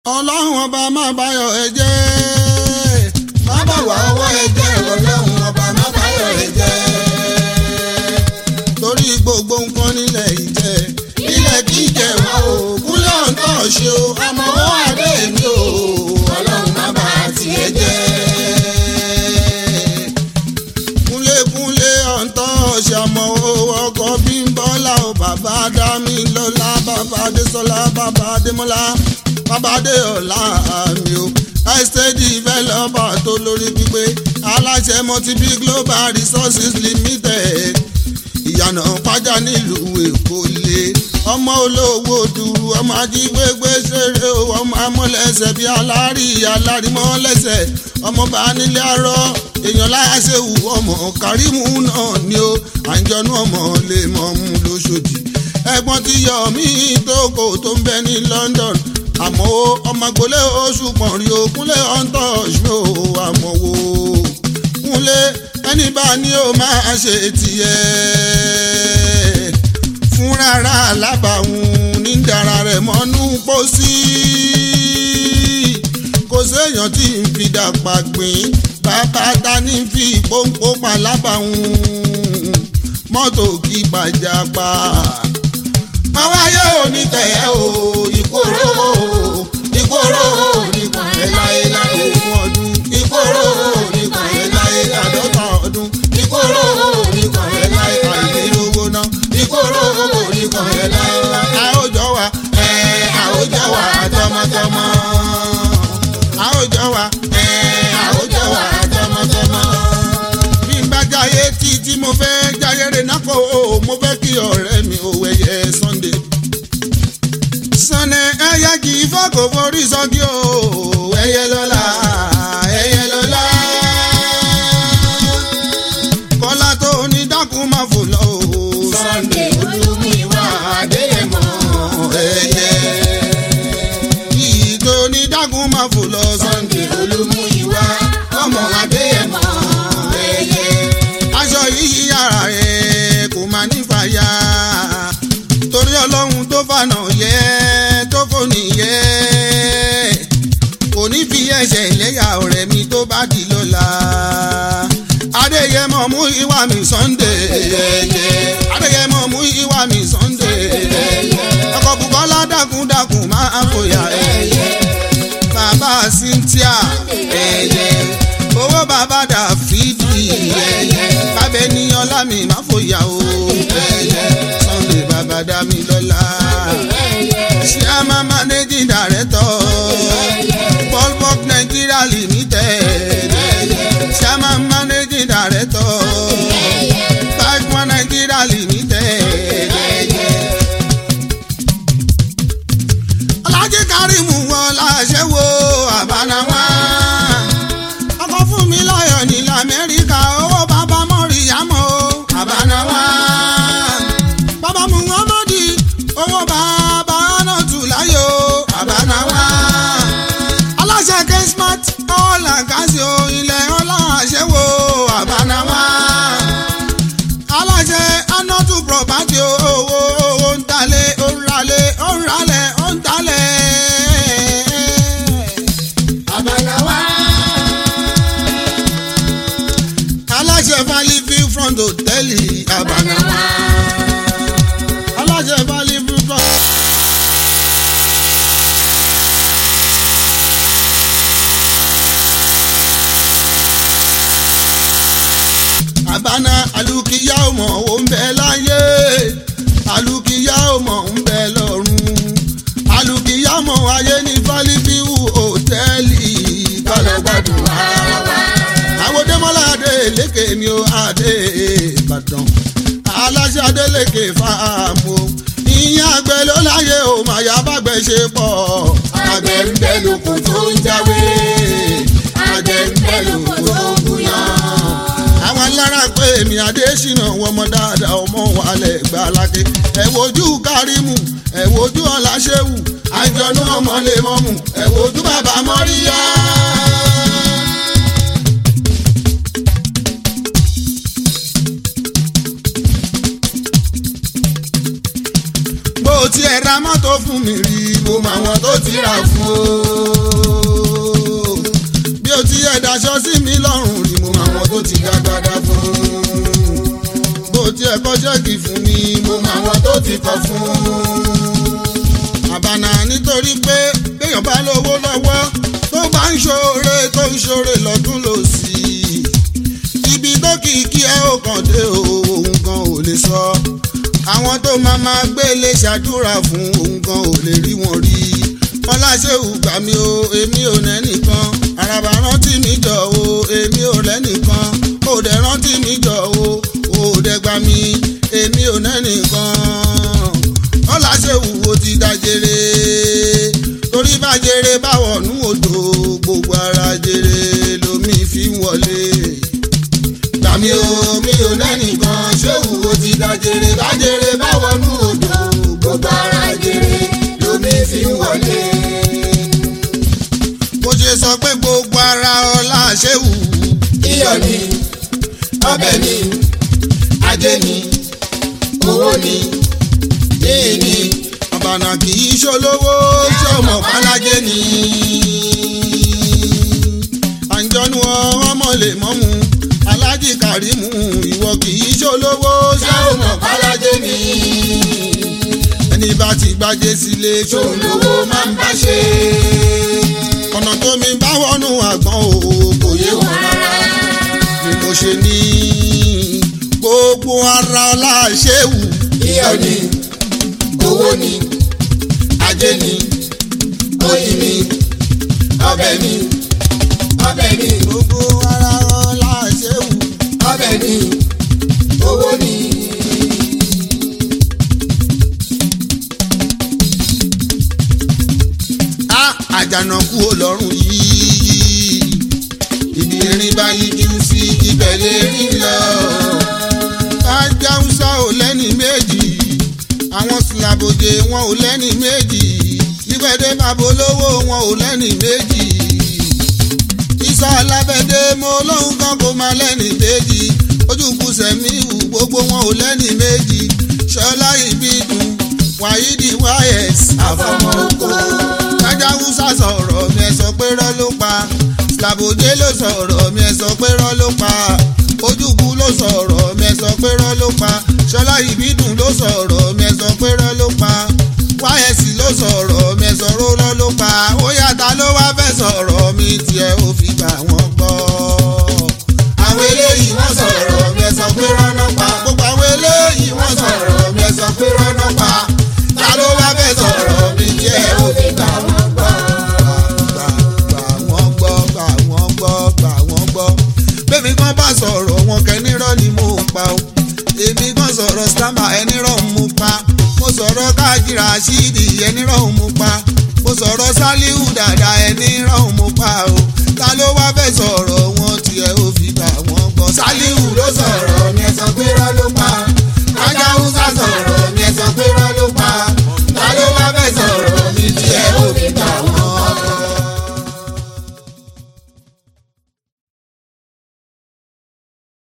ọlọ́run ọba má báyọ̀ ẹ jẹ́ má bà wá ọwọ́ ẹ jẹ́ ọlọ́run ọba má báyọ̀ ẹ jẹ́ torí gbogbo nǹkan nílẹ̀ ìjẹ́ ilẹ̀ kì í jẹ́ wá o kúlẹ̀ ọ̀tọ̀ ṣe o àmọ́ ó wà bẹ́ẹ̀ ni o ọlọ́run má bà tiẹ̀ jẹ́ kúnlékúnlé ọ̀ǹtọ̀ ṣàmọ̀ owó ọkọ̀ bímbọ́lá o bàbá dámì lọ́lá bàbá adésọlá bàbá adémọ́lá bàbá adéọlá mi o estate developer tó lórí pípé aláṣẹ multibi global resources limited ìyànà pàjá nílùú èkó lé ọmọ olówó du ọmọ ajígbégbé ṣeré o ọmọ amọ̀lẹ́sẹ̀ bíi alárí alárímọ́lẹ́sẹ̀ ọmọ bá nílé arọ́ èèyàn láyà ṣe wù ọmọ kárìmù náà ni ó àǹjọ̀nú ọmọ lè mọ̀ mú lóṣòdì ẹ̀gbọ́n ti yọ mí tókò tó ń bẹ ní London àmọ́ ọmọ agbolé oṣù pọ̀nrí o kúnlé ọ̀ǹtọ̀ ṣó àmọ́ wo kúnlé ẹni bá ní o máa ṣe tiẹ̀ fún rárá alábàáhùn ní dára rẹ̀ mọ́nú pósí kò séèyàn tí ń fi dàpà gbìn bàbá ta ní fi pọ́npọ́ pa lábàáhùn mọ́tò kí gbàjàgbà àwọn ayé òní tẹ̀yẹ́ o ìkóró ìkóró nìkan ẹ̀ láyé láyé fún ọdún ìkóró nìkan ẹ̀ láyé àádọ́ta ọdún ìkóró nìkan ẹ̀ láyé àìlérówó náà ìkóró nìkan ẹ̀ láyé àwòjọ wa ẹ̀ àwòjọ wa tọmọtọmọ àwòjọ wa ẹ̀ àwòjọ wa tọmọtọmọ bí n bá jáyé tí tí mo fẹ́ jáyé rẹ̀ náà kó o mo fẹ́ kí ọ̀rẹ́ mi ò wẹ̀yẹ Sunday. Sunday ẹyẹ kì í fọ́kò forí sọ́kí o ẹyẹ lọ́la ẹyẹ lọ́la. Kọ́lá tó ní dákun máa fò lọ o. Sunday Olúmúyìwá Adéyẹmọ ẹyẹ. Yìí tó ní dákun máa fò lọ. Sunday Olúmúyìwá ọmọ Adéyẹmọ ẹyẹ. Aṣọ yìí yàrá rẹ̀ kò máa ní fàyà torí ọlọ́run tó fànà yẹ tó fòní yẹ kò ní fi ẹsẹ̀ ìlẹ́yà ọ̀rẹ́ mi tó bá di lọ́la adéyẹmọ mú ìwà mi Sunday adéyẹmọ mú ìwà mi Sunday ọkọ̀ Bùkọ́lá dákúndákún máa fòyà bàbá Cynthia owó bàbá Dáfídì bàbá ènìyàn lámì má fòyà o Sunday bàbá dá mi lọ́la chairman managing director Paulbox Nigeria limited chairman managing director Bachman Nigeria limited. Alhaji Karimu wọn láṣẹ wo àbánáwá ọkọ fún mi láyọ̀ ní lamẹ́ríkà owó bàbá mọ́ríyámọ́ àbánáwá bàbá muhammadi owó bàbá anatu láyò àbánáwá aláṣẹ kesmat ọ̀là kásìó ilẹ̀ ọ̀là àṣẹwò àbánáwá aláṣẹ anatu property owó owó ń talẹ̀ ó ń ralẹ̀ ó ń ralẹ̀ ó ń talẹ̀ àbánáwá aláṣẹ valley view front hotel àbánáwá aláṣẹ valley view front. àbáná alùkìyà ọmọ ò ń bẹ láyé alùkìyà ọmọ ń bẹ lọ́run alùkìyà ọmọ ayé ní valley view hòtẹ́ẹ̀lì kálọ̀ gbádùn ara wa àwọn dẹ́mọ́lá adé lékè mi ó adé ìbàdàn aláṣẹ adélèké fáàmù ìyẹn àgbẹ̀ ló láyé o màyà bàgbẹ̀ ṣe pọ̀ àgbẹ̀ ń bẹ lóko tó ń jáwé àgbẹ̀ ń bẹ lóko tó ń gúnyán. àwọn alára pé èmi adésínà wọn mọ dáadáa ọmọ wàlẹ̀ gbà lákè ẹ wojú kárímù ẹ wojú ọ̀làṣẹ́wù àjọ̀nú ọmọ lè mọ́mù ẹ wojú bàbá mọ́ríyá. bó tiẹ̀ ra mọ́tò fún mi rí mo mọ àwọn tó ti rà fún o. tiẹ̀ daṣọ sí mi lọ́rùn rí mo mọ àwọn tó ti dágbádá fún. bó tiẹ̀ kọ́ ṣẹ́ẹ̀kì fún mi mo mọ àwọn tó ti kọ fún. àbànà nítorí pé béèyàn bá lówó lọ́wọ́ tó bá ń ṣoore tó ń ṣoore lọ́tún lòsì. ibi tó kìkì ẹ ò kàn dé o òun gan ò lè sọ. àwọn tó máa máa gbélé ṣàdúrà fún òun gan ò lè rí wọn rí ọláṣẹ́wù gbà mí o èmi ò lẹ́nìkan àràbà rántí mi jọ o èmi ò lẹ́nìkan òdẹ rántí mi jọ o òdẹ gbà mí èmi ò lẹ́nìkan ọláṣẹ́wù o ti dájere torí bá jere báwọ̀ nú odò gbogbo ara jere lomi fi ń wọlé gbà mí o mi ò lẹ́nìkan ṣéwù o ti dájere bá jere báwọ̀ nú odò gbogbo ara jere lomi fi ń wọlé. mo ṣe sọ pé gbogbo ara ọlá ṣéwù. iyọ̀ ni ọbẹ̀ ni ajé ni owó ni yìí ni àbànà kì í ṣolówó tí ọmọ pálájé ni. àǹjọ́nu ọmọ lè mọ́mu alájì kàrímù ìwọ kì í ṣolówó tí ọmọ pálájé ni. ẹni bá ti gbájé sílé ṣòun lówó máa ń bá ṣe. ọ̀nà tó mi bá wọnú àgbọn o kò yé wọn rárá ni mo ṣe ní gbogbo ara ọlá ṣéwù. iyọ̀ ni owó ni ajé ni oyin ni ọbẹ̀ ni ọbẹ̀ ni gbogbo ara ọlá ṣéwù. ọbẹ̀ ni owó ni. á àjànàkú olọ́run yìí ibi erin bá yíjú sí ibẹ̀ lè rí lọ. ajáhùsá ò lẹ́ni méjì àwọn sìlàbòdè wọn ò lẹ́ni méjì ìgbẹ́dẹ́ babolówó wọn ò lẹ́ni méjì. ìsọ alábẹ́dẹ́ mo lóhùn kan kó máa lẹ́ni méjì ojúkú sẹ̀míwù gbogbo wọn ò lẹ́ni méjì ṣọlá ìbídùn wáyídì wáyẹ̀s àfọmọ́ oko ajáhùsá sọ̀rọ̀ mi ẹ̀ sọ pé rọ́ ló pa sìlàbòdè ló sọ̀rọ̀ mi ẹ̀ sọ pé rọ́ ló pa ojúkú ló sọ̀rọ̀ mi ẹ̀ sọ pé rọ́ ló pa ṣọlá ìbídùn ló sọ̀rọ̀ mi ẹ̀ sọ pé rọ́ ló pa wáyẹ̀sì ló sọ̀rọ̀ mi ẹ̀ sọ̀rọ̀ rọ́ ló pa ó yàtá ló wá fẹ́ sọ̀rọ̀ mi tiẹ̀ ó fi gbà wọ́n gbọ́. àwọn eléyìí wọ́n sọ̀rọ̀ mi ẹ̀ sọ pé rọ́nà pa gbogbo àwọn eléyìí wọ́n sọ̀rọ̀ mi ẹ̀ sọ pé rọ́nà pa ta ló wá fẹ́ sọ̀rọ̀ mi tiẹ̀ ó fi gbà wọ́n gbọ́ gbà gbà wọ́n gbọ́ gbà wọ́n gbọ́ gbà wọ́n gbọ́. bẹ́ẹ̀ni kan bá sọ̀rọ̀ wọn kẹ́nirọ́ ni mo pa o. èmi kan sọ̀rọ̀ stammer ẹnirọ́ mo pa. mo sọ̀rọ̀ káàkiri àṣírí ẹnirọ́ mo pa. mo sọ̀rọ̀ sálíù dàda ẹnirọ́ mo pa o. ta ló